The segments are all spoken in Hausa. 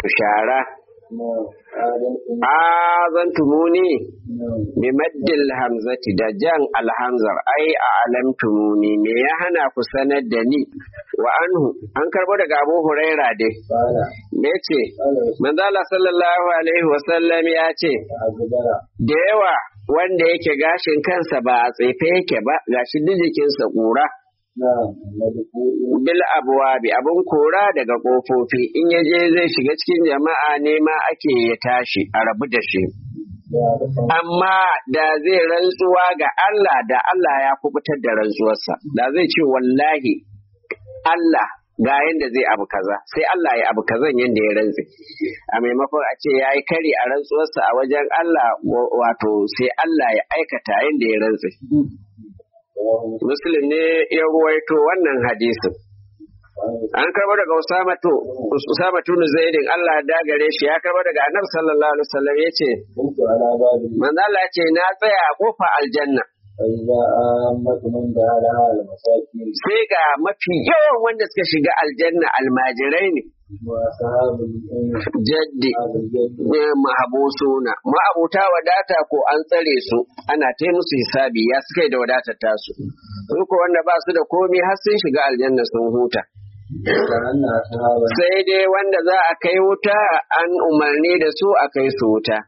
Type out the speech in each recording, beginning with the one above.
shara azantumuni bi maddil hamzati da jan alhamzar ai a alamtumuni me ya hana ku sanar da ni wa anhu an karbo daga abu huraira dai me ce manzala sallallahu alaihi wasallam ya ce da yawa wanda yake gashin kansa ba a tsefe yake ba gashi duk jikinsa kura bil abuwabi abun kora daga kofofi in ya je zai shiga cikin jama'a ne ma ake ya tashi a rabu da shi amma da zai rantsuwa ga Allah da Allah ya kubutar da rantsuwarsa da zai ce wallahi Allah ga yanda zai abu kaza sai Allah ya abu kazan yanda ya rantse a maimakon a ce ya yi kari a rantsuwarsa a wajen Allah wato sai Allah ya aikata yanda ya rantse Muslim ne ya ruwaito wannan hadisin. An karba daga Usamatu, Usamatu Zaidin Allah da gare shi ya karba daga Annabi sallallahu alaihi wasallam yace Manzo Allah ce na tsaya a kofa aljanna. Sai ga mafi yawan wanda suka shiga aljanna almajirai ne. Jaddi mahabusuna ma'abuta wadata ko an tsare su ana ta musu hisabi ya suka yi da wadatar tasu. Su ko wanda ba su da komi har sun shiga aljanna sun huta. Sai dai wanda za a kai wuta an umarni da su a kai su wuta.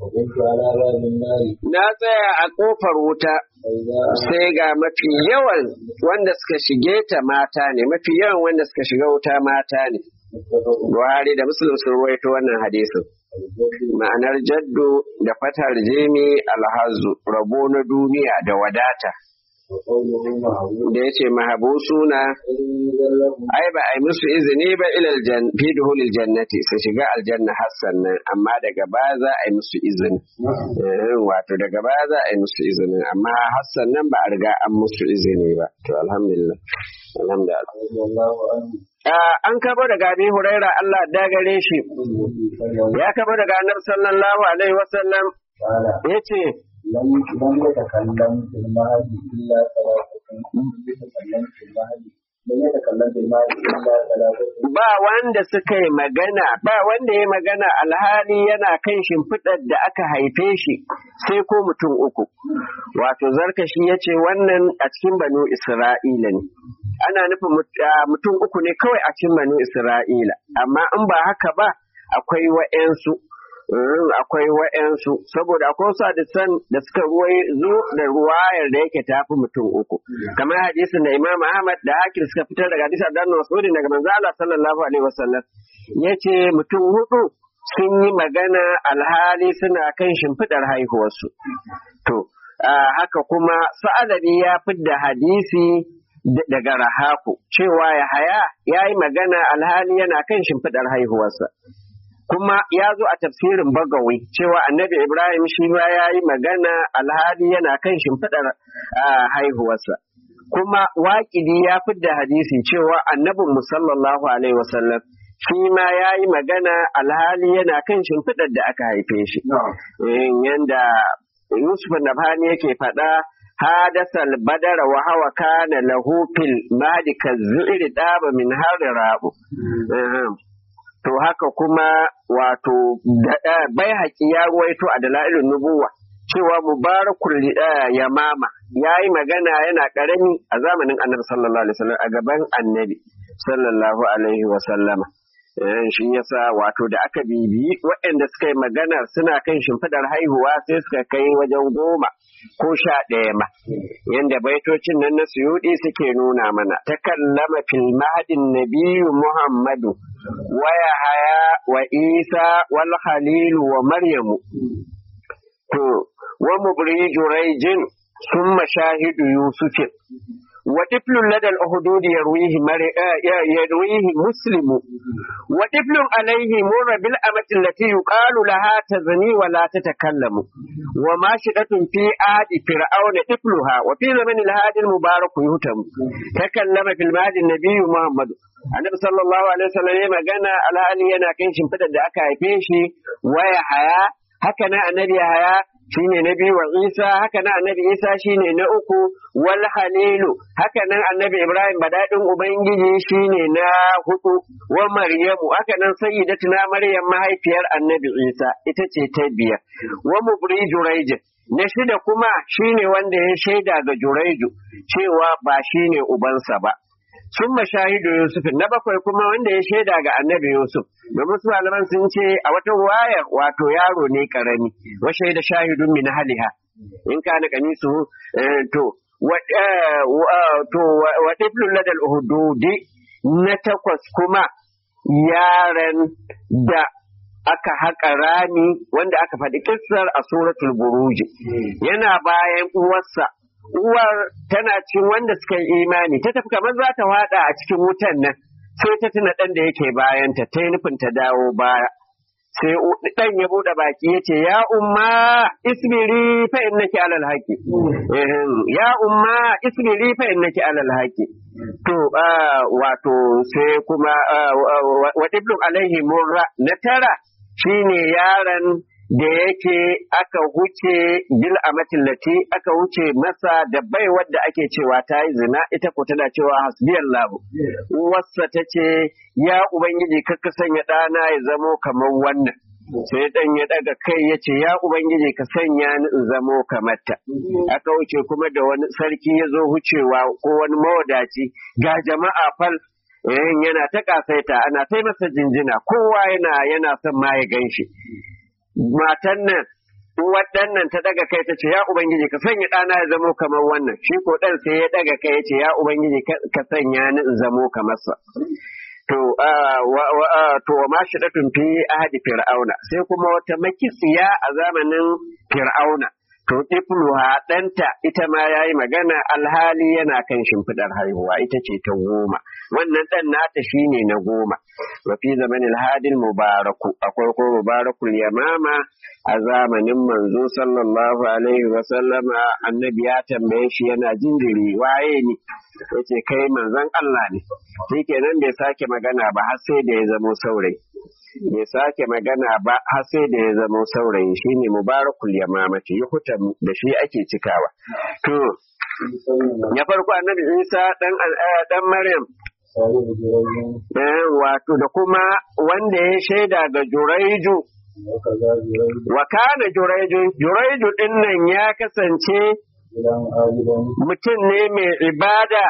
Na tsaya a ƙofar wuta sai ga mafi yawan wanda suka shige ta mata ne, mafi yawan wanda suka shiga wuta mata ne. Buhari da Muslim sun ruwaito wannan hadisin. Ma'anar jaddu da fatar jimi alhazu rabo na duniya da wadata. Da ya ce mahabu suna, ai ba a yi musu izini ba ilal fi duhulil jannati su shiga aljanna hassan nan, amma daga baya za a yi musu izini. Wato daga baya za a yi musu izini, amma hassan nan ba a riga an musu izini ba. To alhamdulillah. Alhamdulillah. an kabo daga abi huraira Allah da gare shi ya kabo daga annabi sallallahu alaihi wasallam yace لم لم يتكلم في المهدي إلا ثلاثة لم يتكلم في المهدي إلا ثلاثة ba wanda suka yi magana ba wanda ya magana alhali yana kan shimfiɗar da aka haife shi sai ko mutum uku wato zarkashi ya ce wannan a cikin banu isra'ila ne ana nufin mutum uku ne kawai a cikin banu isra'ila amma in ba haka ba akwai wa'yansu akwai wa'yansu saboda akwai wasu hadisan da suka ruwai zo da ruwayar da yake tafi mutum uku kamar hadisin da Imam Ahmad da Hakim suka fitar daga hadisin Abdullah Mas'ud daga manzo Allah sallallahu alaihi wasallam yace mutum hudu sun yi magana alhali suna kan shimfidar haihuwarsu to haka kuma sa'alabi ya fidda hadisi daga rahaku cewa ya haya ya yi magana alhali yana kan shimfidar haihuwarsa kuma ya zo a tafsirin bagawi cewa annabi ibrahim shi ma ya yi magana alhali yana kan shimfiɗar haihuwarsa kuma waƙidi ya fidda hadisi cewa annabin sallallahu alaihi wasallam shi ma ya yi magana alhali yana kan shimfiɗar da aka haife shi yanda yusuf nabhani yake faɗa hadasal badara wa hawa kana lahu fil mahdi kazzu'ir daba min harri rabu to haka kuma wato bai haƙi ya ruwaito a dalilin nubuwa cewa mubarakul yamama ya yi magana yana ƙarami a zamanin annabi sallallahu alaihi wasallam a gaban annabi sallallahu alaihi wasallama shi yasa wato da aka bibiyi waɗanda suka yi maganar suna kan shimfidar haihuwa sai suka kai wajen goma ko sha ɗaya ma yanda baitocin nan na suyuɗi suke nuna mana ta kallama fil mahadin nabiyu muhammadu wa haya wa isa wal khalilu wa maryamu to wa mubriju raijin summa shahidu yusufin وطفل لدى الأخدود يرويه مر... يرويه مسلم وطفل عليه مر بالأمة التي يقال لها تزني ولا تتكلم وماشدة في آد فرعون طفلها وفي زمن الهادي المبارك يهتم تكلم في المهد النبي محمد annabi sallallahu alaihi wasallam ya magana alhali yana kan shimfidar da aka haife shi waya haya haka na annabi haya shine na biyu wa Isa haka nan annabi Isa shine na uku wal halilu haka nan annabi Ibrahim badadin ubangiji shine na hudu wa Maryamu haka nan sayyidatuna Maryam mahaifiyar annabi Isa ita ce ta biyar wa mubri juraij na shida kuma shine wanda ya shaida ga juraiju cewa ba shine ubansa ba sun mashahidu Yusuf na bakwai kuma wanda ya shaida ga annabi Yusuf domin su malaman sun ce a wata wayar wato yaro ne karami wa shaida shahidun min haliha in kana kanisu to to wa tiflul ladal uhududi na takwas kuma yaran da aka haƙa rami wanda aka faɗi kissar a suratul buruji yana bayan uwarsa uwar tana cin wanda suka yi imani ta tafi kamar za ta wada a cikin wutan nan sai ta tuna ɗan da yake bayanta ta yi nufin ta dawo baya sai ɗan ya buɗe baki ya ce ya umma isbiri fa innaki alal haqi ya umma isbiri fa innaki alal haqi to wato sai kuma wa ibnu alaihi murra na tara shine yaron da yake aka huce bil amatillati aka huce masa da bai wadda ake cewa ta yi zina ita ko tana cewa hasbiyallahu wasa ta ce ya ubangiji kakka sanya ɗana ya zamo kamar wannan sai dan ya daga kai ya ce ya ubangiji ka sanya ni in zamo kamar ta aka wuce kuma da wani sarki ya zo hucewa ko wani mawadaci ga jama'a fal yana ta kasaita ana ta masa jinjina kowa yana yana son ma ya gan shi matan nan waɗannan ta daga kai ta ce ya ubangiji ka sanya ɗana ya zamo kamar wannan shi ko ɗan sai ya daga kai ya ce ya ubangiji ka sanya ni in zamo kamar sa to to ma shi da fi ahadi fir'auna sai kuma wata makisiya a zamanin fir'auna to ifluha ɗanta ita ma ya yi magana alhali yana kan shimfiɗar haihuwa ita ce ta goma wannan ɗan nata shine na goma wa fi zamanin hadin mubaraku akwai ko mubarakul yamama a zamanin manzo sallallahu alaihi wa sallama annabi ya tambaye shi yana jinjiri waye ni yace kai manzon Allah ne shikenan bai sake magana ba har sai da ya zamo saurayi bai sake magana ba har sai da ya zamo saurayi shine mubarakul yamamati yuhuta da shi ake cikawa to ya farko annabi Isa dan dan Maryam wato da kuma wanda ya shaida ga Juraiju wa kana Juraiju Juraiju din nan ya kasance mutum ne mai ibada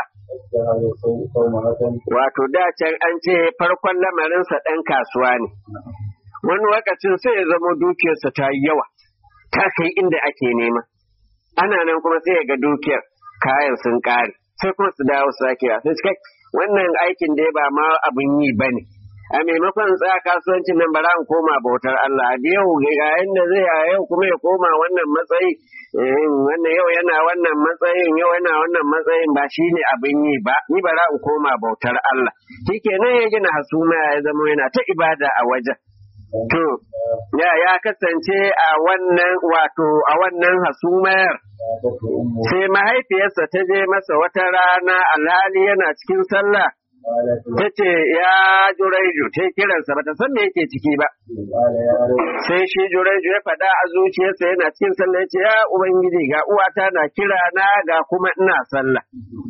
wato da can an ce farkon lamarinsa ɗan kasuwa ne wani lokacin sai ya zama dukiyarsa ta yi yawa ta kai inda ake nema ana nan kuma sai ya ga dukiyar kayan sun ƙare sai kuma su dawo sakewa sai suka wannan aikin da ba ma abin yi ba ne a maimakon tsaya kasuwancin nan bara in koma bautar Allah da yau ga yanda zai a yau kuma ya koma wannan matsayi wannan yau yana wannan matsayin yau yana wannan matsayin ba shi ne abin yi ba ni bara in koma bautar Allah shikenan ya gina hasuma ya zama yana ta ibada a wajen to ya ya kasance a wannan wato a wannan hasumar sai mahaifiyarsa ta je masa wata rana alhali yana cikin sallah ta ce ya juraiju ta kiransa ba ta san me yake ciki ba sai shi juraiju ya faɗa a zuciyarsa yana cikin sallah ya ce ya ubangiji ga uwata na kira na ga kuma ina sallah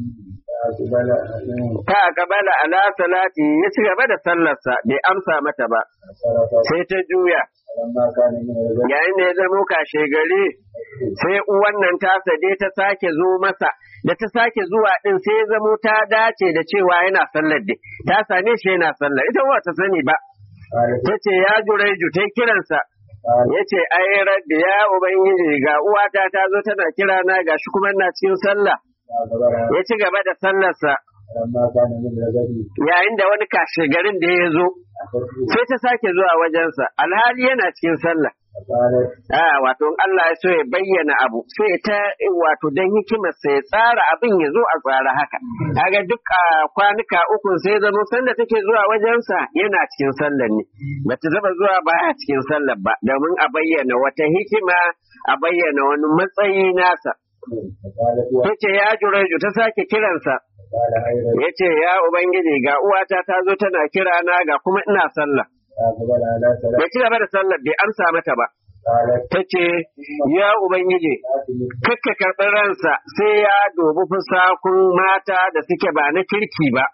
ta gabala ala salati ya ci gaba da sallarsa bai amsa mata ba sai ta juya yayin da ya zamo kashe gari sai wannan tasa dai ta sake zo masa da ta sake zuwa din sai ya zamo ta dace da cewa yana sallar dai ta same shi yana sallar ita ba ta sani ba ta ce ya jureju ta kiransa ya ce ai rabbi ya ubangiji ga uwata ta zo tana kira na ga shi kuma na cikin sallah ya ci gaba da sallarsa yayin da wani kashe garin da ya zo sai ta sake zuwa wajensa alhali yana cikin sallah a wato Allah ya so ya bayyana abu sai ta wato dan hikimar sai ya tsara abin ya zo a tsara haka kaga duk a kwanuka uku sai zama sanda take zuwa wajensa yana cikin sallar ne bata zaba zuwa ba a cikin sallar ba domin a bayyana wata hikima a bayyana wani matsayi nasa tace ya jureju ta sake kiransa ya ce ya ubangiji ga uwata ta zo tana kira na ga kuma ina sallah ya ci gaba da sallar bai amsa mata ba قالت ta ce ya ubangiji kakka karɓi ransa sai ya dubi fusakun mata da suke ba na kirki ba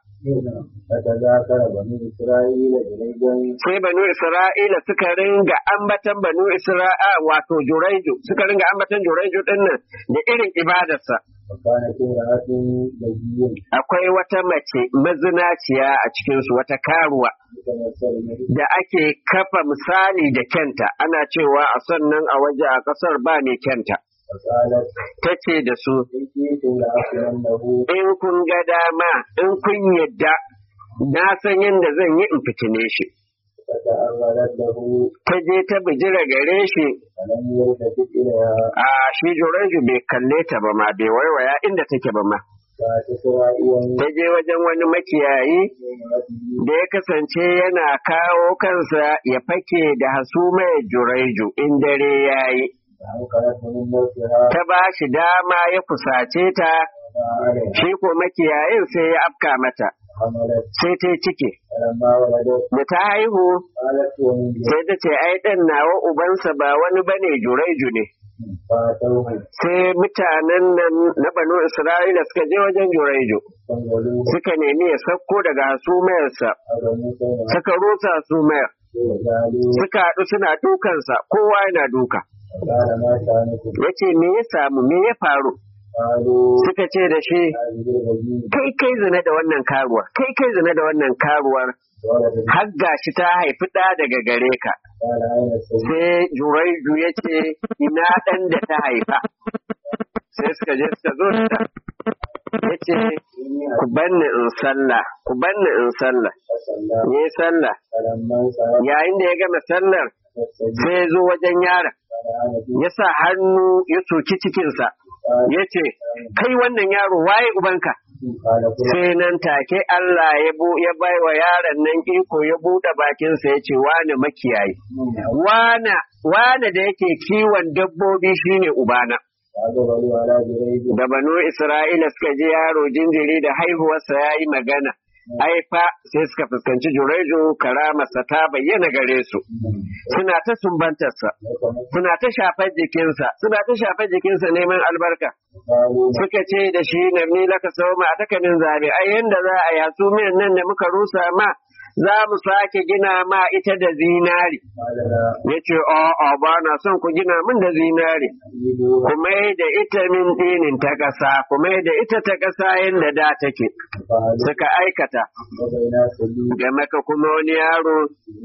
فتذاكر بني إسرائيل جريجا sai banu isra'ila suka ringa ambatan banu isra'a wato juraiju suka ringa ambatan juraiju dinnan da irin ibadarsa وكانت امرأة بجية akwai wata mace mazinaciya a cikinsu wata karuwa تتمثل به da ake kafa misali da kyanta ana cewa a sannan a waje a ƙasar ba mai kyanta فقالت ta ce da su إن كنت لأكلنه in kun ga dama in kun yadda na san yadda zan yi in fitine shi فتأولت له ta je ta bijira gare shi فلم يلتفت إليها a shi jureju bai kalle ta ba ma bai waiwaya inda take ba ma فاتسرائيا ta je wajen wani makiyayi بامرأته da ya kasance yana kawo kansa ya fake da hasumaya jureju in dare ya yi فأنكرت من موتها ta ba shi dama ya kusace ta وما عليها shi ko makiyayin sai ya afka mata حملت sai ta yi ciki فلما ولدت da ta haihu قالت ومن sai ta ce ai ɗan nawa ubansa ba wani bane jureju ne فاتوه sai mutanen nan na banu isra'ila suka je wajen jureju فانزلوه suka nemi ya sauko daga hasumayarsa أبنوا سيما suka rusa hasumayar وجعلوا suka haɗu suna dukansa kowa yana duka قال ما شأنكم ya ce me ya samu me ya faru قالوا suka ce da shi هذه الرجيم kai kai zina da wannan karuwar kai kai zina da wannan karuwar ولد har gashi ta haifi ɗa daga gare ka قال أين السيد sai juraiju ya ce ina ɗan da ta haifa sai suka je suka zo da ya ce ku banni in sallah ku banni in sallah فصلى ya yi sallah فلما انصرف yayin da ya gama sallar فاستجاب sai ya zo wajen yaron قال أنا في ya sa hannu ya soki cikinsa قال ya ce kai wannan yaro waye ubanka قال فلان sai nan take Allah ya bu ya bai wa yaron nan iko ya buɗe bakinsa ya ce wane makiyayi wana wane da yake kiwon dabbobi shine ubana فأقبلوا على جريج da banu Isra'ila suka ji yaro jinjiri da haihuwarsa ya yi magana ai fa sai suka fuskanci jureju karamarsa ta bayyana gare su suna ta sumbantarsa suna ta shafar jikinsa suna ta shafar jikinsa neman albarka قالوا suka ce da shi na ni laka sau ma a takanin zabe ai yanda za a yasu miyan nan da muka rusa ma za mu sake gina ma ita da zinari قال لا ya ce a'a ba na son ku gina min da zinari أريدوا kuma da ita min dinin ta ƙasa kuma da ita ta ƙasa yadda da take فعلوا suka aikata وبين سبيل ga maka kuma wani yaro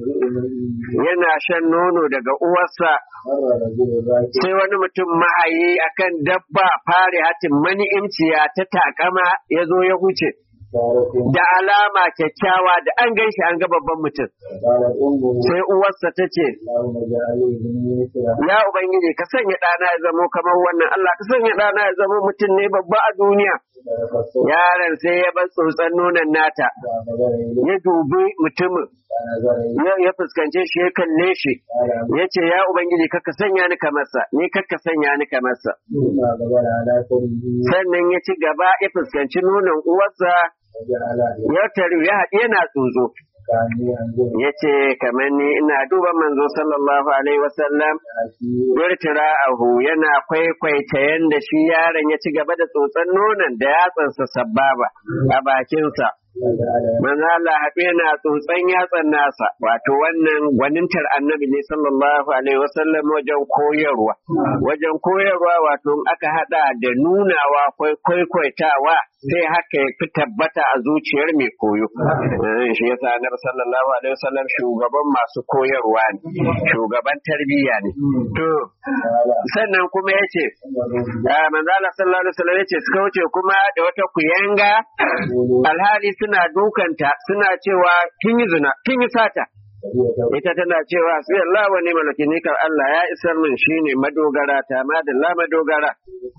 yana shan nono daga uwarsa مر رجل راكب sai wani mutum mahayi akan dabba fare hatin mani'imciya ta takama ya zo ya huce سارة da alama kyakkyawa da an gan shi an ga babban mutum قالت أمه sai uwarsa ta ce اللهم اجعل ابني مثله ya ubangiji ka sanya ɗana ya zamo kamar wannan Allah ka sanya ɗana ya zamo mutum ne babba a duniya فقصت yaron sai ya bar tsotson nonon nata فنظر إليه ya dubi mutumin فنظر إليه ya ya fuskance shi ya kalle shi قال ya ce ya ubangiji kakka sanya ni kamarsa ni kakka sanya ni kamarsa ثم أقبل على كره sannan ya ci gaba ya fuskanci nonon uwarsa وجعل ya taru ya haɗi yana tsotso كأني أنظر ya ce kamar ni ina duba manzo sallallahu alaihi wasallam أسير Wirtira ahu yana kwaikwaita yanda shi yaron ya ci gaba da tsotson nonon da yatsansa sababa a bakinsa. وجعل Manzo Allah haɗe yana tsotson yatsan nasa, wato wannan gwanintar annabi ne sallallahu alaihi wasallam wajen koyarwa. Wajen koyarwa wato in aka haɗa da nunawa kwai- kwaikwaitawa sai haka ya fi tabbata a zuciyar mai koyo. Eh, Shi yasa annabi sallallahu alaihi wasallam shugaban masu koyarwa ne, shugaban tarbiyya ne. To, قال sannan kuma ya ce, انظروا manzo Allah sallallahu alaihi wasallam ya ce suka wuce kuma da wata kuyanga يقولوا alhali suna dukanta suna cewa kin yi zina kin yi sata وهي توبة ita tana cewa sai Allah wa ni malaki ni kan Allah ya isar min shine madogara ta madalla madogara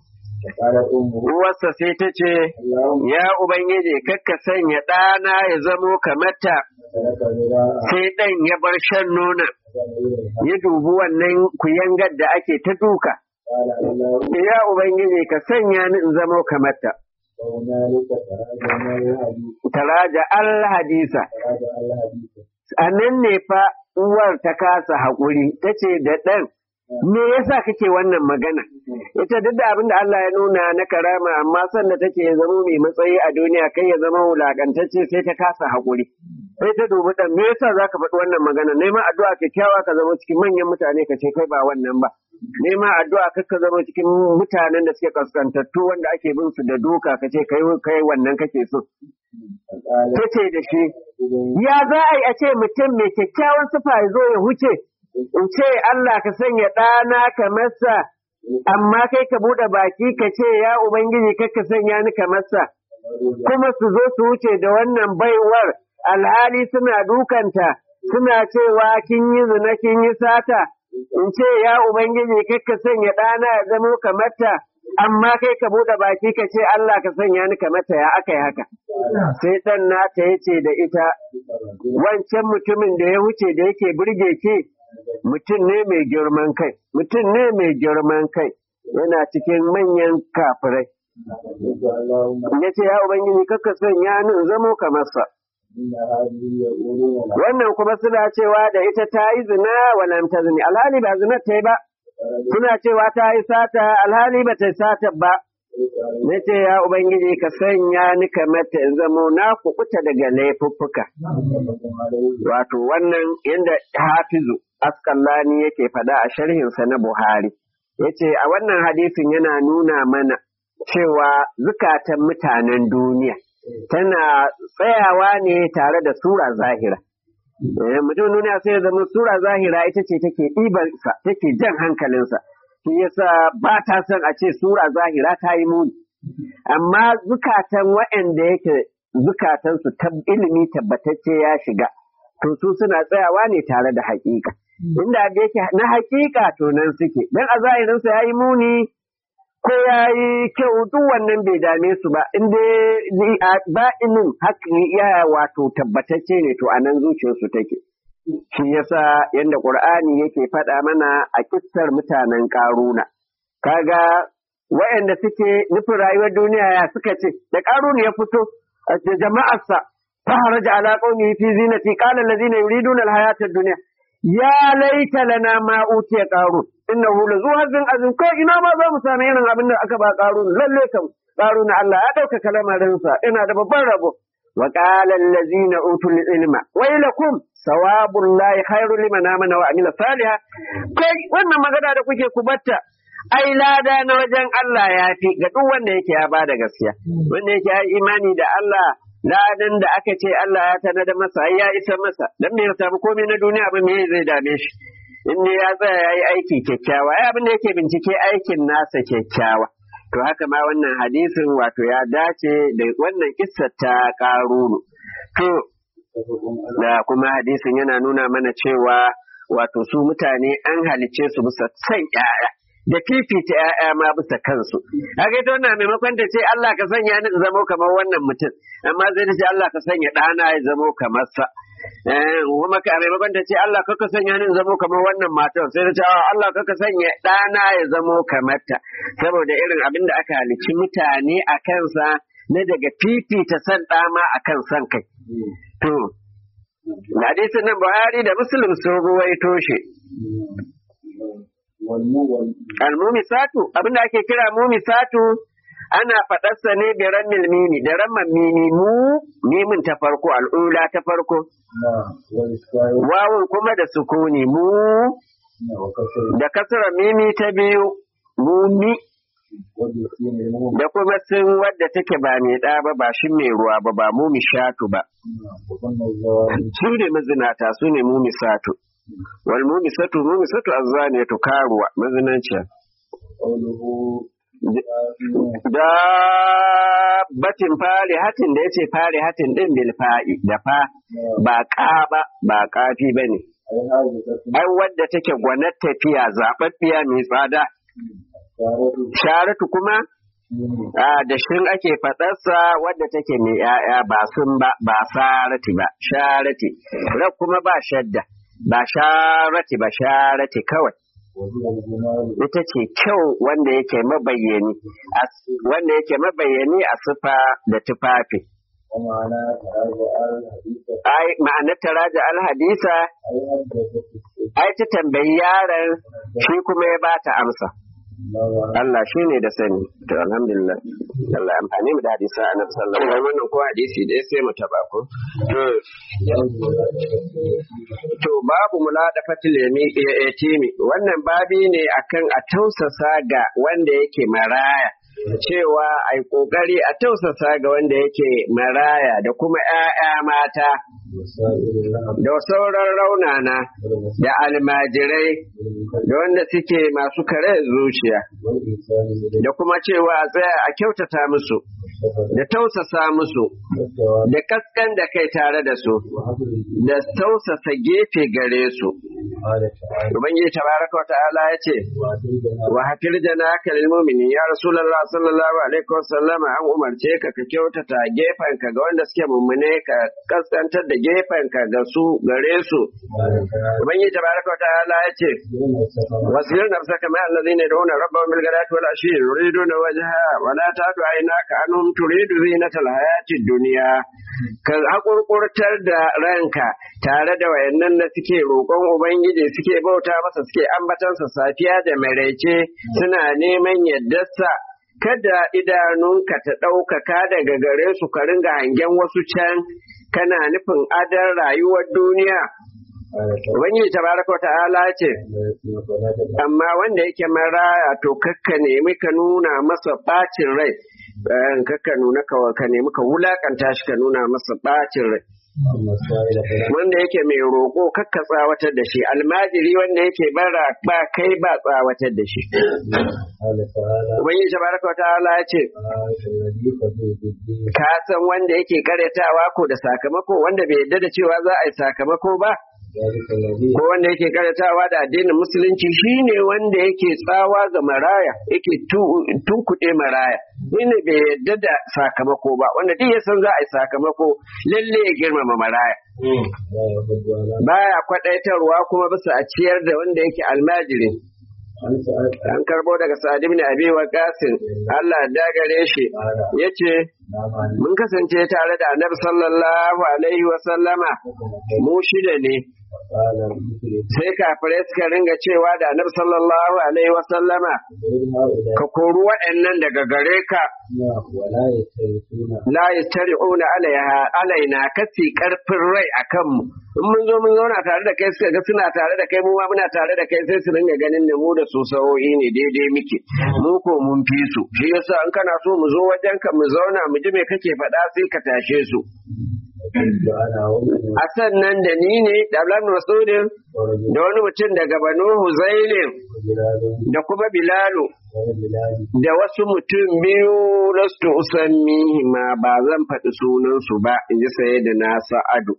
قالت أمه uwarsa sai ta ce اللهم ya ubangiji kakka sanya ɗana ya zamo kamata ترك ذراعا sai ɗan ya bar shan nona ya dubi wannan kuyangar da ake ta duka قال اللهم ya ubangiji ka sanya ni in zamo kamata وهنالك تراجعنا الحديث taraja al hadisa تراجع الحديث a nan ne fa uwar ta kasa haƙuri ta ce da ɗan me yasa kake wannan magana ita duk da abin da Allah ya nuna na karama amma sanda take ya zama mai matsayi a duniya kai ya zama wulakantacce sai ta kasa haƙuri sai ta dubi dan me yasa zaka faɗi wannan magana neman addu'a kyakkyawa ka zama cikin manyan mutane ka ce kai ba wannan ba neman addu'a kar ka zama cikin mutanen da suke kaskantattu wanda ake bin su da doka ka ce kai kai wannan kake so ta ce da shi ya za a yi a ce mutum mai kyakkyawan sufa ya zo ya huce in ce Allah ka sanya ɗana ka masa amma kai ka buɗe baki ka ce ya Ubangiji kai ka sanya ni ka masa kuma su zo su wuce da wannan baiwar alhali suna dukanta suna cewa kin yi zina kin yi sata in ce ya Ubangiji kai ka sanya ɗana ya zamo kamata amma kai ka buɗe baki ka ce Allah ka sanya ni kamata ya aka yi haka sai ɗan nata ya ce da ita wancan mutumin da ya wuce da yake burge ki mutum ne mai girman kai mutum ne mai girman kai yana cikin manyan kafirai ya ce ya ubangiji kaka sanya ni in zamo kamar sa wannan kuma suna cewa da ita ta yi zina walam ta zini alhali ba zina ta yi ba suna cewa ta yi sata alhali ba ta yi sata ba na ce ya ubangiji ka sanya ni kamar ta in zamo na kukuta daga laifuffuka wato wannan yadda hafizu askallani yake fada a sharhinsa na buhari yace a wannan hadisin yana nuna mana cewa zukatan mutanen duniya tana tsayawa ne tare da sura zahira. Mutum duniya sai ya zama sura zahira ita ce take ɗibarsa, take jan hankalinsa. Shi yasa ba ta son a ce sura zahira ta yi muni. Amma zukatan waɗanda yake zukatansu ilimi tabbatacce ya shiga, to su suna tsayawa ne tare da haƙiƙa. Inda da yake na haƙiƙa to nan suke, don a zahirinsa ya yi muni ko ya yi kyau duk wannan bai dame su ba in dai ba'inin haka ya wato tabbatacce ne to anan zuciyarsu take shi yasa yadda qur'ani yake faɗa mana a kissar mutanen ƙaruna kaga waɗanda suke nufin rayuwar duniya ya suka ce da ƙaruna ya fito da jama'arsa فخرج على قومه في زينته قال الذين يريدون الحياة الدنيا يا ليت لنا ما أوتي قارون إنه لذو هز عظيم كو إنا ما za mu sami irin abin da aka ba قارون lalle kam قارون Allah ya dauka kalamarinsa ina da babban rabo وقال الذين أوتوا العلم ويلكم ثواب الله خير لمن آمن وعمل صالحا kai wannan magana da kuke kubatta ai lada na wajen Allah ya fi ga duk wanda yake ya bada gaskiya wanda yake ya imani da Allah ladan da aka ce Allah ya tana da masa ai ya isa masa dan me ya samu komai na duniya ba me zai dame shi in ne ya tsaya ya yi aiki kyakkyawa ai abin da yake bincike aikin nasa kyakkyawa to haka ma wannan hadisin wato ya dace da wannan kissar ta karunu to da kuma hadisin yana nuna mana cewa wato su mutane an halicce su bisa san ƴaƴa da fifita ƴaƴa ma bisa kansu haka ita wannan maimakon ta ce Allah ka sanya ni in zamo kamar wannan mutum amma zai ta ce Allah ka sanya ɗana ya zamo kamar sa kuma ka maimakon ta ce Allah ka sanya ni in zamo kamar wannan matar sai ta ce Allah ka sanya ɗana ya zamo kamar ta saboda irin abin da aka halicci mutane a kansa na daga fifita san ɗama a kan san kai to hadisin nan Buhari da Muslim sun ruwaito shi Al-mumisatu abinda ake kira mumisatu ana faɗarsa ne da rammil mimi da ramman mimi mu mimin ta farko al'ula ta farko wawun kuma da sukuni mu da kasara mimi ta biyu mumi da kuma sun wadda take ba mai ɗa ba ba shi mai ruwa ba ba mumishatu ba su ne mazinata su ne mumisatu wal mumisatu mumisatu azzaniyatu karuwa mazinanciya da batin fari hatin da yace fari hatin din bil fa'i da fa ba ka ba ba kafi bane ai wadda take gwanar tafiya zababbiya mai tsada sharatu kuma a da shin ake faɗarsa wadda take mai ‘ya'ya ba sun ba ba sarati ba sharati rak kuma ba shadda ba sharati ba sharati kawai ita ce kyau wanda yake mabayyani wanda yake mabayyani a sufa da tufafi ai ma'anar taraja alhadisa ai ta tambayi yaron shi kuma ya ba ta amsa Allah shi ne da sani to alhamdulillah Allah amfani mu da hadisa annabi sallallahu alaihi wasallam wannan ko hadisi da sai mu taba ko to to babu mulada fatil yatimi wannan babi ne akan a tausasa ga wanda yake maraya cewa ai kokari a tausasa ga wanda yake maraya da kuma 'ya'ya mata da sauran raunana da almajirai da wanda suke masu kare zuciya da kuma cewa a tsaya a kyautata musu da tausasa musu da kaskan da kai tare da su da tausasa gefe gare su ubangiji tabaraka wa ta'ala ya ce wa hafir janaka lil mu'minin ya rasulullah sallallahu alaihi wasallama an umarce ka ka kyautata gefen ka ga wanda suke mummune ka kaskantar da gefen ka ga su gare su ubangiji tabaraka wa ta'ala ya ce wasir nafsaka ma allazina yad'una rabbahum bil ghadati wal ashi yuriduna wajha wa la ta'du aynaka anhum turidu zinatal hayati dunya ka hakurkurtar da ranka tare da wayannan da suke roƙon ubangiji suke bauta masa suke ambatansa safiya da maraice suna neman yaddarsa kada idanunka ta ɗaukaka daga gare su ka ringa hangen wasu can kana nufin adar rayuwar duniya Ubangiji tabaraka ta'ala ce, amma wanda yake maraya to kakka nemi ka nuna masa ɓacin rai, kakka nuna ka nemi ka wulakanta shi ka nuna masa ɓacin rai. Wanda yake mai roƙo kakka tsawatar da shi, almajiri wanda yake bara ba kai ba tsawatar da shi. Ubangiji tabaraka wa ta'ala ya ce, Ka san wanda yake karyatawa ko da sakamako wanda bai yarda da cewa za a yi sakamako ba? ko wanda yake karatawa da addinin musulunci shine wanda yake tsawa ga maraya yake tunkuɗe maraya ne bai yarda da sakamako ba wanda duk ya san za a yi sakamako lalle ya girmama maraya baya kwaɗaitarwa kuma bisa a ciyar da wanda yake almajiri an karbo daga sa'ad ibn abi waqasin Allah da gare shi yace mun kasance tare da annabi sallallahu alaihi wa sallama mu shida ne sai kafirai suka ringa cewa da annabi sallallahu alaihi wa sallama ka kori waɗannan daga gare ka la yastari'una alaiha alaina kasi karfin rai akan mu in mun zo mun zauna tare da kai suka ga suna tare da kai mu ma muna tare da kai sai su ringa ganin da mu da su sa'o'i ne daidai muke mu ko mun fi su shi yasa in kana so mu zo wajen ka mu zauna mu ji me kake faɗa sai ka tashe su a sannan da ni ne da Abdullahi Masudin da wani mutum daga Banu Huzailin da kuma Bilalu da wasu mutum biyu lastu usammi ma ba zan faɗi sunansu ba in ji saye da na sa'adu.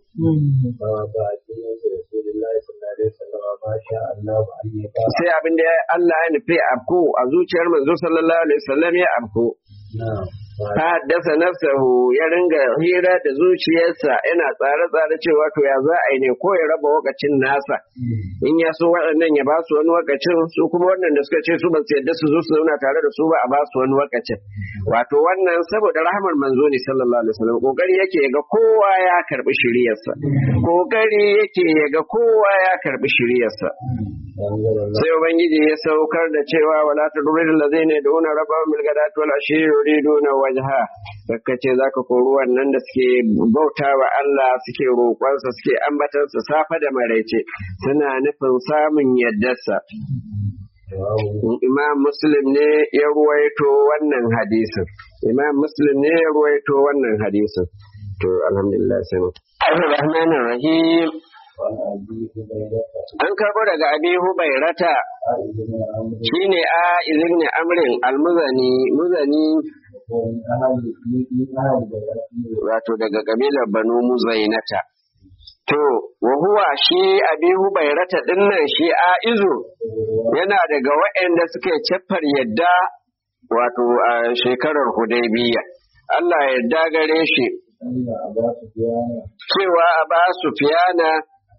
Sai abin da Allah ya nufi abko a zuciyar manzo sallallahu alaihi wasallam ya abko. haddasa nafsahu ya ringa hira da zuciyarsa yana tsare-tsare cewa to ya za a yi ne ko ya raba wakacin nasa in ya so waɗannan ya ba su wani wakacin su kuma wannan da suka ce su ba su yadda su zo su zauna tare da su ba a ba su wani wakacin wato wannan saboda rahmar manzo ne sallallahu alaihi wasallam kokari yake ga kowa ya karbi shiriyarsa kokari yake ga kowa ya karbi shiriyarsa sai ubangiji ya saukar da cewa wala tudril ladzina yad'una rabbahum bil ghadati wal ashi yuriduna wajha kakka ce zaka kori wannan da suke bauta wa Allah suke roƙonsa suke ambatansa safa da maraice suna nufin samun yaddarsa Imam Muslim ne ya ruwaito wannan hadisin Imam Muslim ne ya ruwaito wannan hadisin to alhamdulillah sai Ar-Rahmanir Rahim An karɓo daga Abi Hubairata shine a izini amrin almuzani muzani wato daga kabilar Banu Muzainata. To, wa huwa shi Abi Hubairata dinnan shi a izu yana daga waɗanda suke ceffar yadda wato a shekarar Hudaybiya. Allah yarda gare shi cewa a ba su fiyana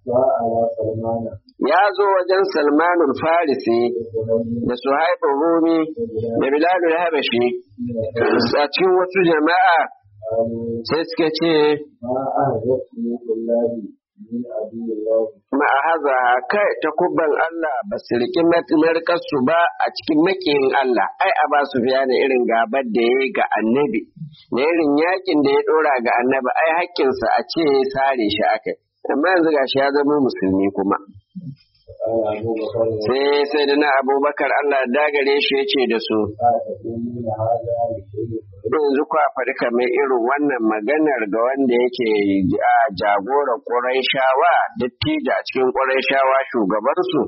ya zo wajen salmanul farisi da suhaibun rumi da bilalul habashi a cikin wasu jama'a sai suka ce من عدو الله ma'ahaza kai ta kubban Allah ba su riƙi markarsu ba a cikin makiyin Allah ai a ba su fiya da irin gabar da ya yi ga annabi da irin yakin da ya ɗora ga annabi ai hakkinsa a ce sare shi aka amma yanzu gashi ya zama musulmi kuma فقال أبو بكر sai sai da na abubakar Allah ya dagare shi ya ce da su لا تقولون هذا لشيء yanzu kwa faɗi kamar irin wannan maganar ga wanda yake a jagoran ƙurayshawa dattijo a cikin ƙurayshawa shugabansu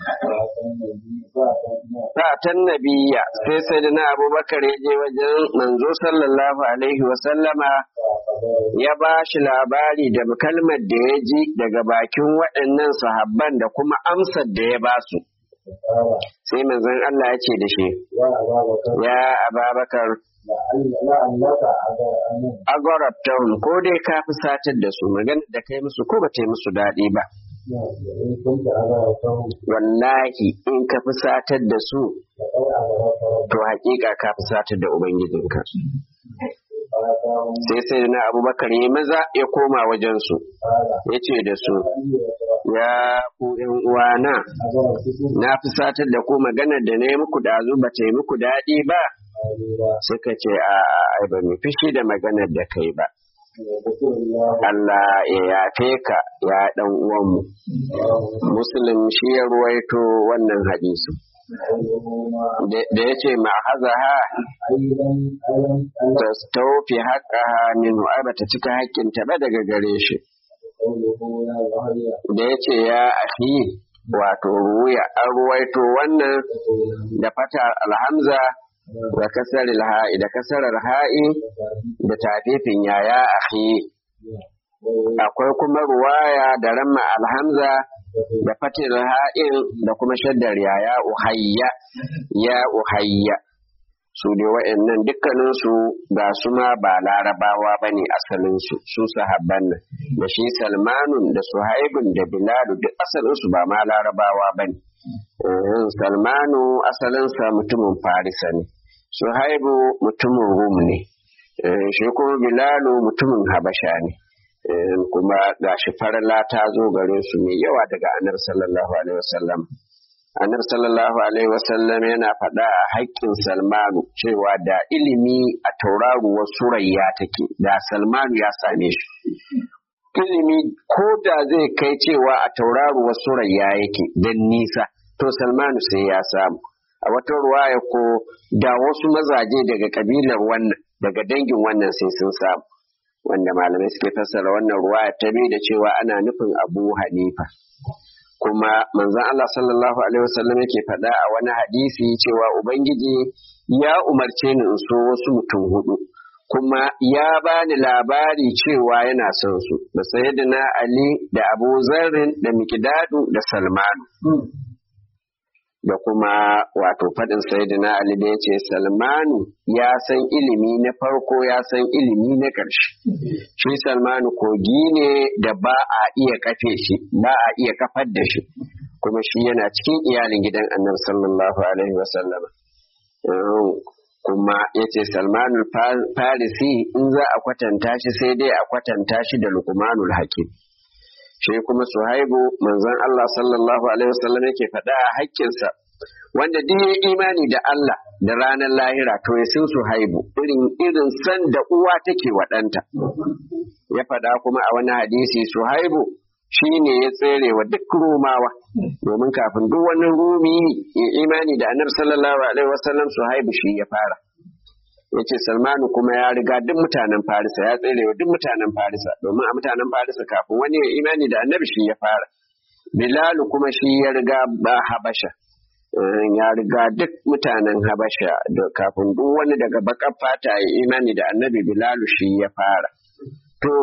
Fatan nabiya sai sai da na abubakar ya je wajen manzo sallallahu alaihi wasallama ya ba shi labari da kalmar da ya ji daga bakin waɗannan sahabban da kuma amsar da ya ba su. Sai manzon Allah ya ce da shi, Ya Ababakar, agorabtahum ko dai ka fi satar da su magana da kai musu ko ba ta yi musu daɗi ba. Wallahi in ka fi satar da su, to haƙiƙa ka fi satar da Ubangijinka. Sai sai na Abubakar ya maza ya koma wajensu, ya ce da su, Ya ku ’yan uwana, na fi satar da ku maganar da na yi muku ɗazu ba ta yi muku daɗi ba. Suka ce, A ai ba mu fishi da maganar da kai ba. Allah ya yafe ka ya ɗan uwanmu. Muslim shi ya ruwaito wannan hadisi. Da ya ce ma'ahaza ha ta taufi haƙa ha min ai bata cika haƙƙinta ba daga gare shi. Da ya ce ya ahi wato ruya an ruwaito wannan da fata alhamza da kasar ha'i da kasar ha'i da tafifin yaya ahi akwai kuma ruwaya da ramma alhamza da fatir ha'in da kuma shaddar yaya uhayya ya uhayya su dai wa'annan dukkaninsu ga su ma ba larabawa ba ne asalinsu su sahabban nan da shi salmanun da suhaibun da biladu duk asalinsu ba ma larabawa ba ne salmanu asalinsa mutumin farisa ne suhaibu mutumin rum ne shi kuma bilalu mutumin habasha ne kuma ga shi farla ta zo gare su mai yawa daga anar sallallahu alaihi wasallam anar sallallahu alaihi wasallam yana faɗa a haƙƙin salmanu cewa da ilimi a tauraruwar surayya take da salmanu ya same shi ilimi ko da zai kai cewa a tauraruwar surayya yake don nisa to salmanu sai ya samu a wata ruwaya ko da wasu mazaje daga kabilar wannan daga dangin wannan sai sun samu wanda malamai suke fassara wannan ruwaya ta bi da cewa ana nufin abu hanifa kuma manzon Allah sallallahu alaihi wasallam yake faɗa a wani hadisi cewa ubangiji ya umarce ni in so wasu mutum hudu kuma ya bani labari cewa yana son su da sayyidina Ali da Abu Zarrin da Miqdadu da Salmanu da kuma wato faɗin sayyidina Ali da ya ce Salmanu ya san ilimi na farko ya san ilimi na ƙarshe. Shi Salmanu kogi ne da ba a iya kafe shi, ba a iya kafar da shi, kuma shi yana cikin iyalin gidan annabi sallallahu alaihi wasallama. Kuma ya ce Salmanul Farisi in za a kwatanta shi sai dai a kwatanta shi da Lukmanul Hakim. shi kuma suhaibu manzon Allah sallallahu alaihi wasallam yake faɗa a haƙƙinsa wanda duk ya imani da Allah da ranar lahira to ya sun suhaibu irin irin san da uwa take wa ɗanta ya faɗa kuma a wani hadisi suhaibu shi ne ya tsere wa duk rumawa domin kafin duk wani rumi ya imani da annabi sallallahu alaihi wasallam suhaibu shi ya fara yace Salmanu kuma ya riga duk mutanen Farisa ya tsere wa duk mutanen Farisa domin a mutanen Farisa kafin wani ya imani da annabi shi ya fara Bilalu kuma shi ya riga ba Habasha ya riga duk mutanen Habasha da kafin duk wani daga bakar fata ya imani da annabi Bilalu shi ya fara to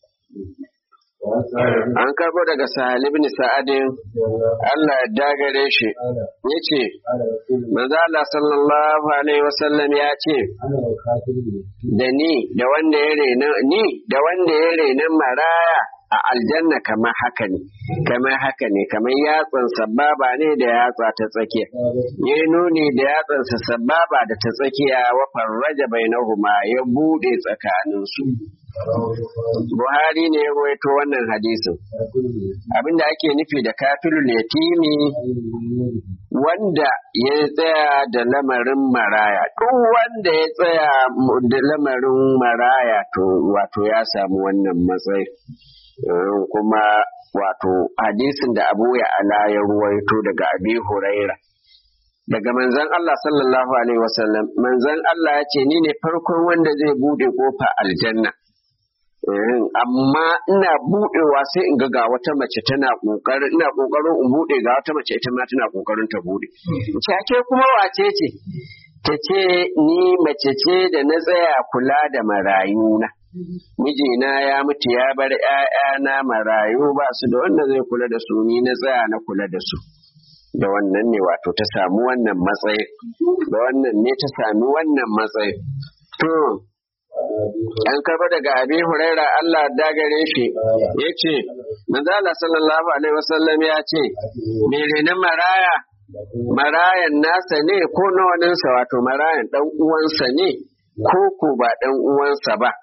an karbo daga Sahal ibn Sa'adin Allah ya dagare shi yace manzo Allah sallallahu alaihi wasallam ya ce da ni da wanda ya rena ni da wanda ya rena maraya a aljanna kamar haka ne kamar haka ne kamar yatsan sababa ne da yatsa ta tsakiya ya nuni da yatsansa sababa da ta tsakiya wa farraja bainahuma ya bude tsakaninsu Buhari ne ya rawaito wannan hadisin abinda ake nufi da kafilul yatimi wanda ya tsaya da lamarin maraya duk wanda ya tsaya da lamarin maraya to wato ya samu wannan matsayi kuma wato hadisin da abu ya ala ya ruwaito daga abi huraira daga manzon Allah sallallahu alaihi wasallam manzon Allah ya ce ni ne farkon wanda zai bude kofa aljanna amma ina budewa sai in ga ga wata mace tana kokarin ina kokarin in bude ga wata mace ita ma tana kokarin ta bude ce kuma wace ce ta ce ni mace ce da na tsaya kula da marayuna mijina ya mutu ya bar ‘ya'yana marayu ba su da wanda zai kula da su ni na tsaya na kula da su da wannan ne wato ta samu wannan matsayi da wannan ne ta sami wannan matsayi to an karba daga abi huraira Allah dagare shi ya ce manzala sallallahu alaihi wasallam ya ce menene maraya marayan nasa ne ko na waninsa wato marayan dan uwansa ne ko ko ba dan uwansa ba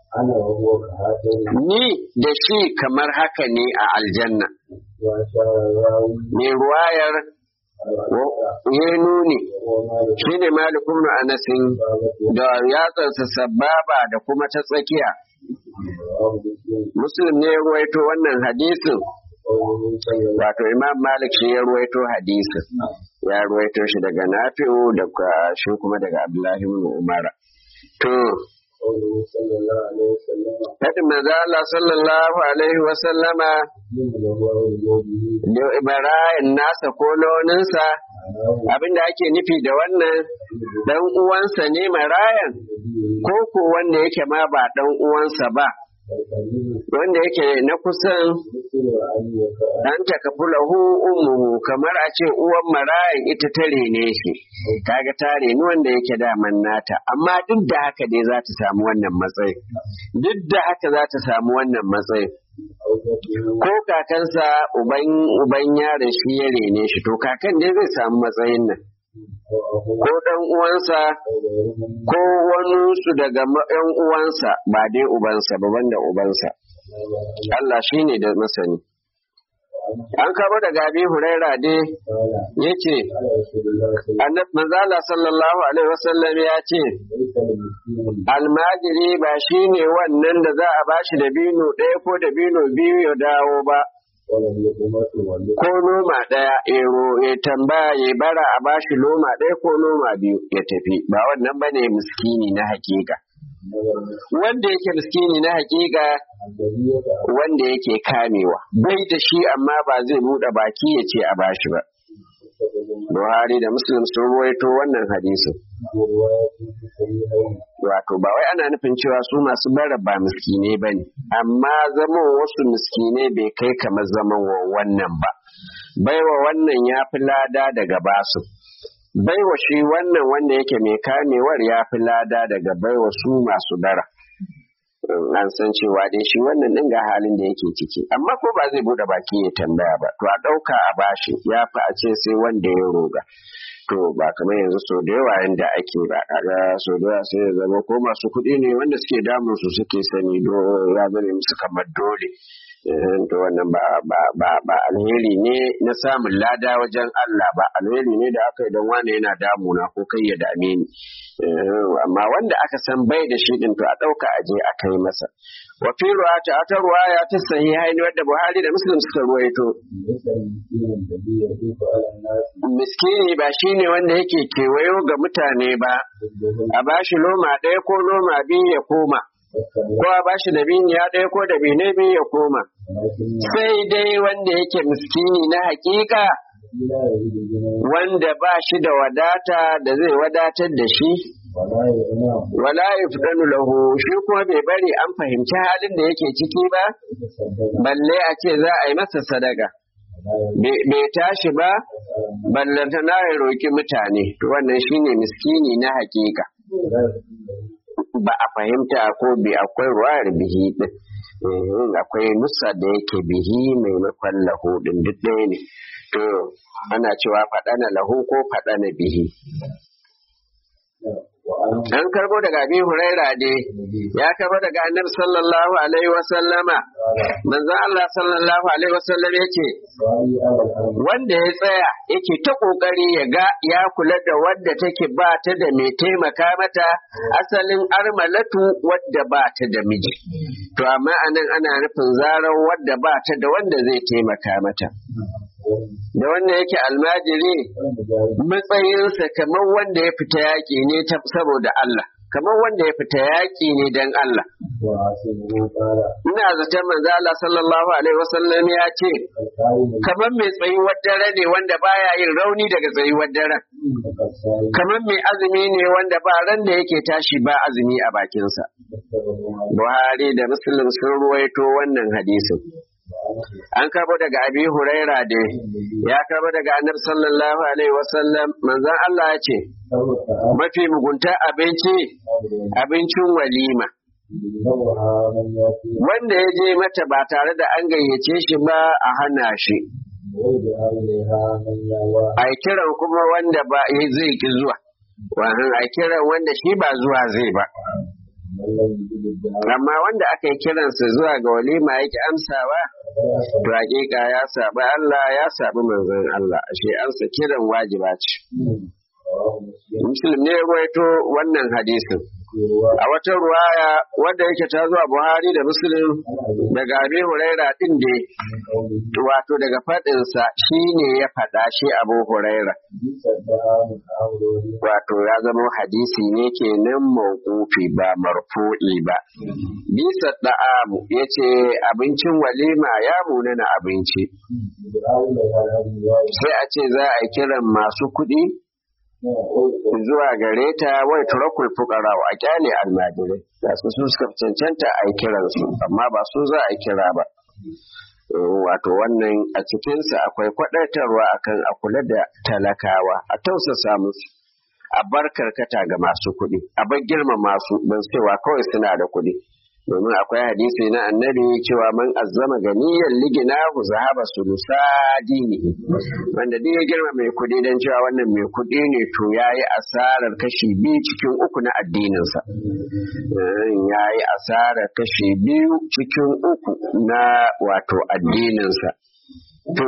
ni da shi kamar haka ne a aljanna mai ruwayar ya nuni shi ne malikun anasin da yatsarsa sababa da kuma ta tsakiya muslim ne ya ruwaito wannan hadisin wato imam malik shi ya ruwaito hadisin ya ruwaito shi daga nafi'u da shi kuma daga abdullahi ibn umara to Faɗin manzo Allah sallallahu alaihi wa sallama da Ibrahim nasa ko launinsa abinda ake nufi da wannan dan uwansa ne marayan ko ko wanda yake ma ba dan uwansa ba wanda yake na kusan dan takafulahu ummuhu kamar a ce uwan marayan ita ta rene shi kaga ta reni wanda yake daman nata amma duk da haka dai za ta samu wannan matsayi duk da haka za ta samu wannan matsayi ko kakansa uban uban yaron shi ya rene shi to kakan dai zai samu matsayin nan ko ɗan uwansa ko wani su daga ɗan uwansa ba dai ubansa ba banda ubansa Allah shi ne da masani an kabo daga abi huraira dai ya ce manzala sallallahu alaihi wasallam ya ce almajiri ba shi ne wannan da za a bashi da bino ɗaya ko da bino biyu ya dawo ba ko noma ɗaya ero ya tambaya ya bara a bashi loma ɗaya ko noma biyu ya tafi ba wannan bane miskini na hakika wanda yake miskini na hakika wanda yake kamewa bai da shi amma ba zai buɗe baki ya ce a bashi ba Buhari da Muslim sun ruwaito wannan hadisin. Wato ba wai ana nufin cewa su masu bara ba miskine ba ne, amma zaman wasu miskine bai kai kamar zaman wa wannan ba. Baiwa wannan ya fi lada daga basu. Baiwa shi wannan wanda yake mai kamewar ya fi lada daga baiwa su masu bara. an san cewa dai shi wannan din ga halin da yake ciki amma ko ba zai bude baki ya tambaya ba to a ɗauka a bashi ya fi a ce sai wanda ya roga to ba kamar yanzu so da yawa yanda ake ba kaga so da yawa sai ya zama ko masu kuɗi ne wanda suke damun su suke sani do ya zame musu kamar dole to wannan ba ba ba ba alheri ne na samun lada wajen Allah ba alheri ne da aka yi don wane yana damuna ko kai ya dame ni amma wanda aka san bai da shi din to a ɗauka a je a kai masa wa fi ruwata ta ruwaya ta sahihaini wadda Buhari da Muslim suka ruwaito miskini ba shine wanda yake kewayo ga mutane ba a bashi loma ɗaya ko loma biyu ya koma ko a bashi da ya ɗaya ko da bine biyu ya koma sai dai wanda yake miskini na hakika wanda ba shi da wadata da zai wadatar da shi wala yufdanu lahu shi kuma bai bari an fahimci halin da yake ciki ba balle a ce za a yi masa sadaka bai tashi ba ballanta na ya roki mutane wannan shine miskini na hakika ba a fahimta ko bi akwai ruwayar bihi din Eh, akwai nusa da yake bihi maimakon lahu din duk ɗaya ne to ana cewa faɗana lahu ko faɗana bihi وعن an karbo daga abi huraira dai ya karbo daga annabi sallallahu alaihi wa sallama manzon Allah sallallahu alaihi wa sallam yace سعي على الأرض wanda ya tsaya yake ta kokari ya ga ya kula da wadda take ba ta da mai taimaka mata asalin armalatu wadda ba ta da miji to amma anan ana nufin zarar wadda ba ta da wanda zai taimaka mata da wanda yake almajiri matsayinsa kamar wanda ya fita yaƙi ne ta- saboda Allah kamar wanda ya fita yaƙi ne don Allah وعاصمه قال ina zaton manzo Allah sallallahu alaihi wasallam ya ce القائم kamar mai tsayuwar dare ne wanda baya yin rauni daga tsayuwar daren فقد سعي kamar mai azumi ne wanda ba ran da yake tashi ba azumi a bakinsa متفق عليه Buhari da Muslim sun ruwaito wannan hadisin an karbo daga Abi Huraira da ya karbo daga Annabi sallallahu alaihi wasallam manzon Allah ya ce شر الطعام mafi mugunta abinci abincin walima ينوها من يأتي wanda ya je mata ba tare da an gayyace shi ba a hana shi ويدعى إليها من يأوى a kiran kuma wanda ba ya zai ki zuwa wannan a kiran wanda shi ba zuwa zai ba من لم يجد الدعاء amma wanda aka yi kiransa zuwa ga walima yake amsawa to hakika ya sabi Allah ya sabi manzon Allah ashe amsa kiran wajiba ce رواه مسلم muslim ne ya ruwaito wannan hadisin في رواية a wata ruwaya wadda yake ta zuwa Buhari da Muslim daga Abi Huraira din da من قوله wato daga faɗinsa shi ne ya faɗa shi Abu Huraira بئس الدعاء من أولوه wato ya zama hadisi ne kenan mawqufi ba marfu'i ba bisa da'amu yace abincin walima ya munana abinci يدعى إليها الأنبياء sai a ce za a yi kiran masu kuɗi zuwa gare ta wai turakul fuqara a kyale almajirai da su su suka cancanta a yi kiran su amma ba su za a yi kira ba wato wannan a cikinsa akwai kwaɗaitarwa akan a kula da talakawa a tausasa musu a bar karkata ga masu kuɗi a bar girma masu don cewa kawai suna da kuɗi domin akwai hadisi na annabi cewa man azzama ganiyan ligina ku zahaba sulusa dinihi wanda duk ya girma mai kuɗi don cewa wannan mai kuɗi ne to ya yi asarar kashi biyu cikin uku na addininsa ya yi asarar kashi biyu cikin uku na wato addininsa to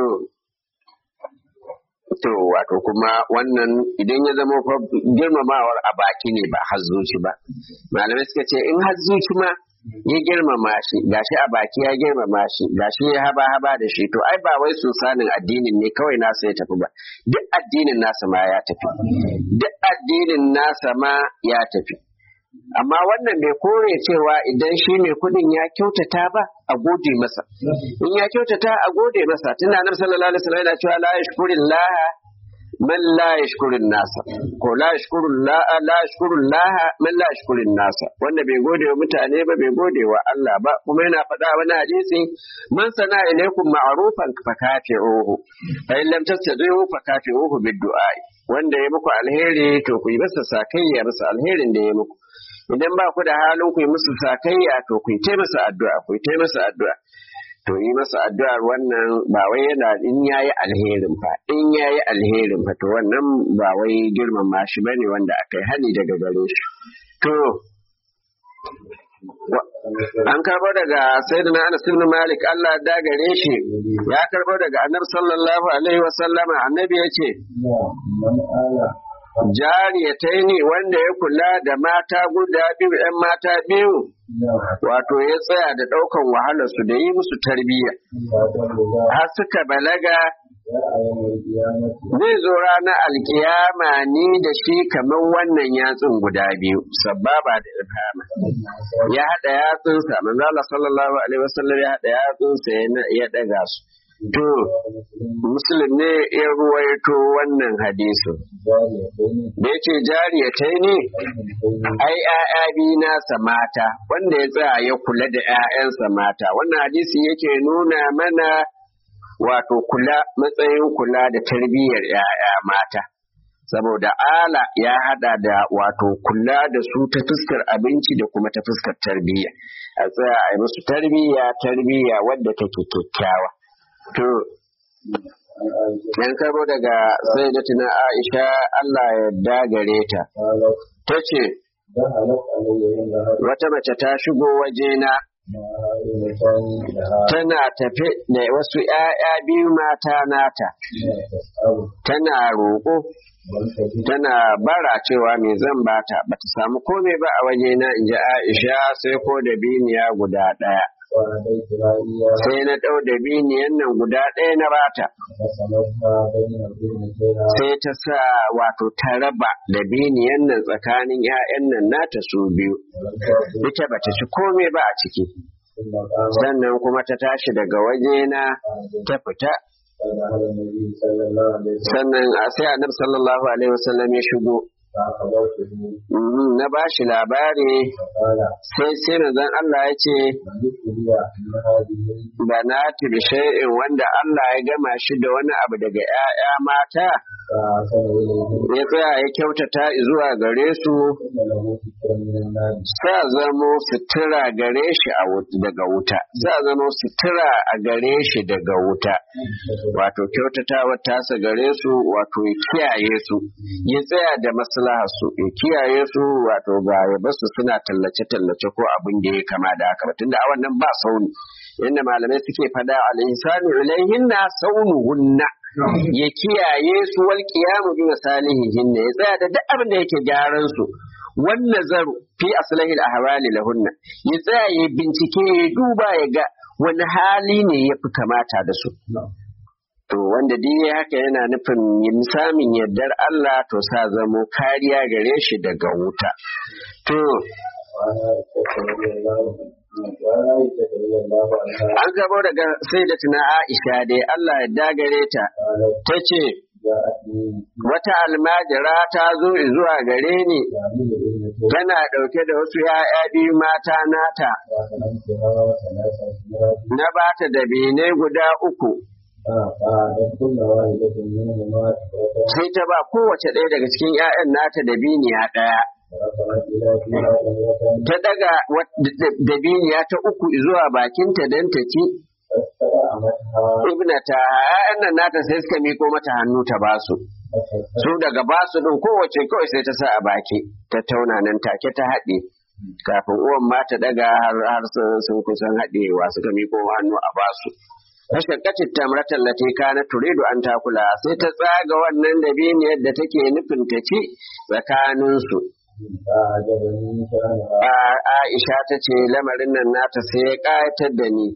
To wato kuma wannan idan ya zama fa girmamawar a baki ne ba har zuci ba. Malamai suka ce in har zuci ma ya girmama shi gashi a baki ya girmama shi gashi ya haba haba da shi to ai ba wai su sanin addinin ne kawai nasa ya tafi ba duk addinin nasa ma ya tafi duk addinin nasa ma ya tafi amma wannan bai kore cewa idan shi mai kudin ya kyautata ba a gode masa in ya kyautata a gode masa tunda annabi sallallahu alaihi wasallam yana cewa la yashkurillah man la yashkurin nasa ko la yashkurun la la yashkurun laha man la yashkurin nasa wanda bai gode wa mutane ba bai gode wa Allah ba kuma yana faɗa wani hadisi man sana ilaikum ma'rufan fa kafi'uhu fa in lam tastati'u fa kafi'uhu bid du'a wanda ya muku alheri to ku yi masa sakayya masa alherin da ya muku idan ba ku da halin ku yi musu sakayya to ku yi masa addu'a ku yi masa addu'a to yi masa addu'ar wannan ba wai yana in yayi alherin fa in yayi alherin fa to wannan ba wai girmama shi bane wanda aka yi hani daga gare shi to an karbo daga sayyidina Anas ibn Malik Allah da gare shi ya karbo daga Annabi sallallahu alaihi wa sallama annabi yace من آل jariyatai ne wanda ya kula da mata guda biyu ‘yan mata biyu wato ya tsaya da ɗaukan wahalarsu da yi musu tarbiyya har suka balaga zai zo ranar alkiyama ni da shi kamar wannan yatsun guda biyu sababa da ilhama ya haɗa yatsunsa manzala sallallahu alaihi wasallam ya haɗa yatsunsa ya ɗaga su to muslim ne ya ruwaito wannan hadisin da ya ce jariyatai ne ai ‘ya'ya biyu nasa mata wanda ya tsaya ya kula da ‘ya'yansa mata wannan hadisi yake nuna mana wato kula matsayin kula da tarbiyyar ‘ya'ya mata saboda ala ya hada da wato kula da su ta fuskar abinci da kuma ta fuskar tarbiyya a tsaya a yi musu tarbiyya tarbiyya wadda take kyakkyawa to yan karo daga sai da tuna aisha Allah ya dagare ta ta ce wata mace ta shigo wajena tana tafe da wasu ‘ya'ya biyu mata nata, tana roƙo, tana bara cewa mai zan bata, ba ta samu komai ba a waje na in ji Aisha sai ko da biniya guda ɗaya. Sai na ɗau da biniyan nan guda ɗaya na bata. Sai ta sa wato ta raba da biniyan nan tsakanin ‘ya'yan nan nata su biyu. Ita ba ta ci komai ba a ciki. sannan kuma ta tashi daga wajena ta fita sannan a sai annabi sallallahu alaihi wasallam ya shigo na ba shi labari sai sai manzon Allah ya ce ba na tibi shay'in wanda Allah ya gama shi da wani abu daga 'ya'ya mata ya tsaya ya kyautata zuwa gare su sa zamo sutura gare shi daga wuta sa zamo sutura a gare shi daga wuta wato kyautatawa tasa gare su wato ya kiyaye su ya tsaya da maslaha su ya kiyaye su wato ba ya basu suna tallace tallace ko abin da ya kama da haka tunda a wannan ba sauni yadda malamai suke fada al-insanu ilaihinna saunuhunna ya kiyaye su wal qiyamu bi masalihihin ya tsaya da duk abin da yake gyaran su wan nazaru fi aslahi al ahwali lahunna ya tsaya ya bincike ya duba ya ga wani hali ne ya fi kamata da su to wanda duk haka yana nufin yin samun yardar Allah to sa zamo kariya gare shi daga wuta to An gabo daga sai da tuna Aisha dai Allah ya dagare ta, ta ce, Wata almajira ta zo zuwa gare ni, tana ɗauke da wasu ‘ya'ya biyu mata nata, na ba ta da bene guda uku. Sai ta ba kowace ɗaya daga cikin ‘ya'yan nata da biniya ɗaya. ta daga dabiniya ta uku zuwa bakinta don ta ci ibnata ‘ya'yan nan nata sai suka miko mata hannu ta basu su daga basu din kowace kawai sai ta sa a baki ta tauna nan take ta haɗe kafin uwan ma ta daga har sun kusan haɗewa suka miko hannu a basu Tashakkacin tamratan lati kana turidu an takula sai ta tsaga wannan dabiniyar da take nufin ta ci tsakaninsu. Aisha ta ce lamarin nan nata sai ya ƙayatar da ni.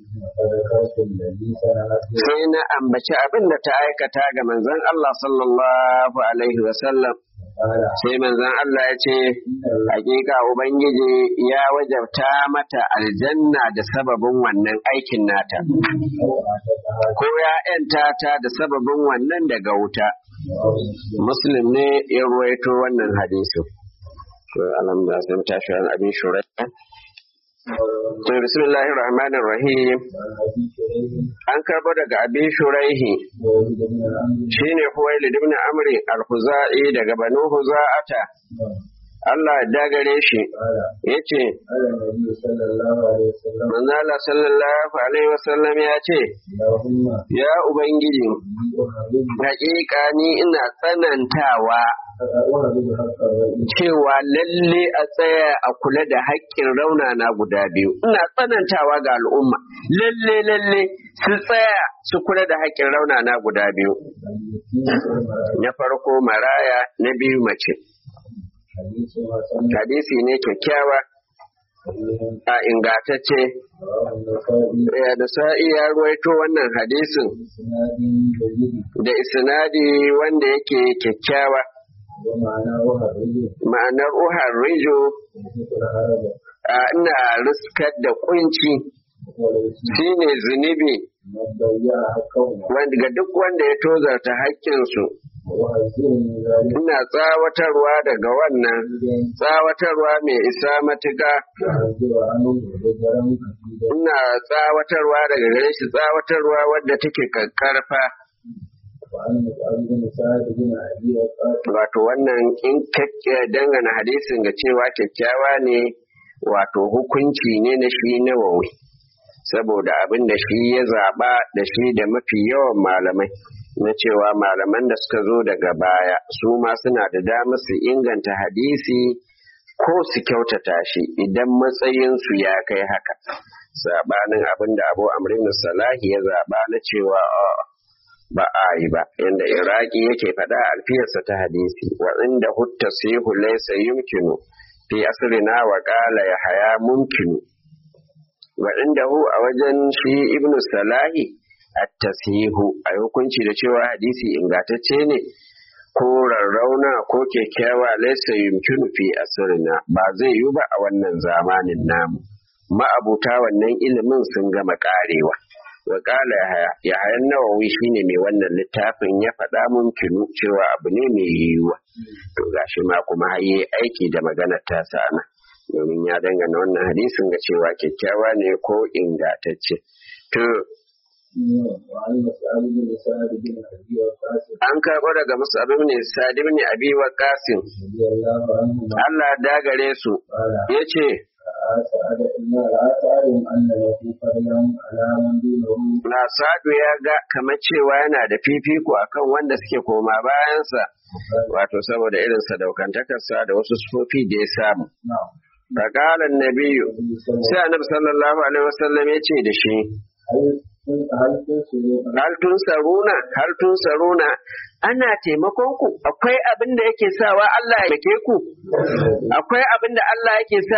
Sai na ambaci abin da ta aikata ga manzon Allah sallallahu Alaihi wasallam. Sai manzon Allah ya ce, Hakika Ubangiji ya wajabta mata aljanna da sababin wannan aikin nata. Ko ya ta da sababin wannan daga wuta. Muslim ne ya ruwaito wannan hadisin. alhamdulillah sai mu tashi an abin shurai to bismillahir rahmanir rahim an karbo daga abin shuraihi shine huwailid ibn amri al-khuzai daga banu huza'ata Allah ya dagare shi ya ce, Manzala sallallahu Alaihi wasallam ya ce, Ya Ubangiji, haƙiƙa ni ina tsanantawa cewa lalle a tsaya a kula da haƙƙin raunana guda biyu. Ina tsanantawa ga al'umma, lalle lalle su tsaya su kula da haƙƙin raunana guda biyu. Na farko maraya, na biyu mace. hadisi ne kyakkyawa a ingatacce ya da sa'i ya ruwaito wannan hadisin da isnadi wanda yake kyakkyawa ma'anar uhar rijo ina riskar da kunci shine zunubi ga duk wanda ya tozarta haƙƙinsu ina tsawatarwa daga wannan tsawatarwa mai isa matuƙa ina tsawatarwa daga gare shi tsawatarwa wadda take kakkarfa وعن مسعود بن سعد بن أبي وقاص wato wannan in kakke dangana hadisin ga cewa kyakkyawa ne wato hukunci ne na shi nawawi saboda abin da shi ya zaba da shi da mafi yawan malamai na cewa malaman da suka zo daga baya su ma suna da damar su inganta hadisi ko su kyautata shi idan matsayinsu ya kai haka sabanin abin da abu amrin salahi ya zaba na cewa a'a, ba a yi ba inda iraki yake faɗa alfiyarsa ta hadisi wa inda hutta sihu laysa yumkinu fi asrina wa qala ya haya mumkinu wa inda hu a wajen shi ibnu salahi at-tasihu a hukunci da cewa hadisi ingantacce ne ko rarrauna ko kyakkyawa laysa yumkinu fi asrina ba zai yi ba a wannan zamanin namu ma'abuta wannan ilimin sun gama karewa wa kala ya hayan nawawi shine mai wannan littafin ya faɗa mumkinu cewa abu ne mai yiwuwa to gashi ma kuma haye aiki da maganar ta sana domin ya dangana wannan hadisin ga cewa kyakkyawa ne ko ingantacce to وعن مسعود بن سعد بن أبي وقاص an karɓo daga musu abin ne sadi ne abi wa kasim رضي الله عنهما Allah dagare su قال ya ce أسعد إن أسعد أن له فضلا على من دونه na sadu ya ga kamar cewa yana da fifiko akan wanda suke koma bayansa wato saboda irin sadaukantakarsa da wasu sufofi da ya samu نعم faqala nabiyu sai annabi sallallahu alaihi wasallam ya ce da shi هل هل تنصرون hal tun saruna hal tun saruna ana taimakon ku akwai abin da yake sawa Allah ya ke ku akwai abin da Allah yake sa